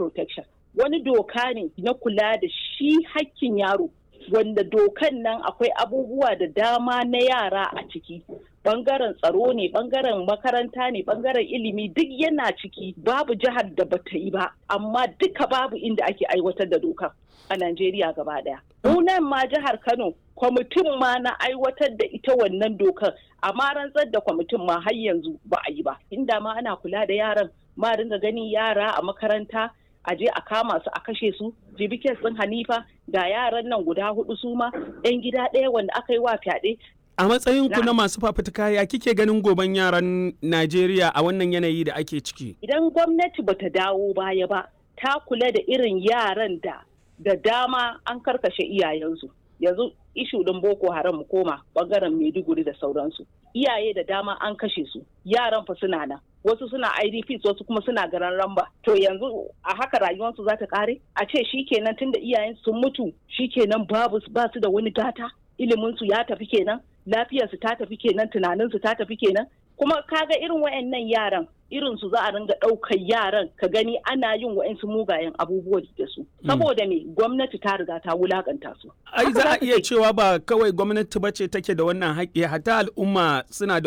protection wani doka ne na kula da shi hakkin yaro wanda dokan nan akwai abubuwa da dama na yara a ciki bangaren tsaro ne bangaren makaranta ne bangaren ilimi duk yana ciki babu jihar da bata yi ba amma duka babu inda ake aiwatar da dokan a Najeriya gaba daya. nan ma jihar Kano kwamitin ma na aiwatar da ita wannan dokar amma rantsar da kwamitin ma har yanzu ba a yi ba inda ma ana kula da yaran ma ringa ganin yara a makaranta a je a kama su a kashe su jibikin sun hanifa ga yaran nan guda hudu su ma yan gida ɗaya wanda aka yi wa fyaɗe a matsayin ku na masu fafutuka ya kike ganin goben yaran Najeriya a wannan yanayi da ake ciki idan gwamnati bata dawo baya ba ta kula da irin yaran da da dama an karkashe iyayensu yanzu ishu din boko haram mu koma bangaren maiduguri da sauransu iyaye da dama an kashe su yaran fa suna nan wasu suna idps wasu kuma suna garan ramba to yanzu a haka rayuwarsu za ta kare a ce shikenan tunda iyayen sun mutu shikenan babu ba su da wani gata iliminsu ya tafi kenan lafiyarsu ta tafi kenan tunaninsu ta tafi kenan kuma kaga irin wayannan yaran irin su za a ringa ɗaukar yaran ka gani ana yin wa'insu mugayen abubuwa da su saboda me gwamnati ta riga ta wulakanta su ai za a iya cewa ba kawai gwamnati ba ce take da wannan haƙƙi hatta al'umma suna da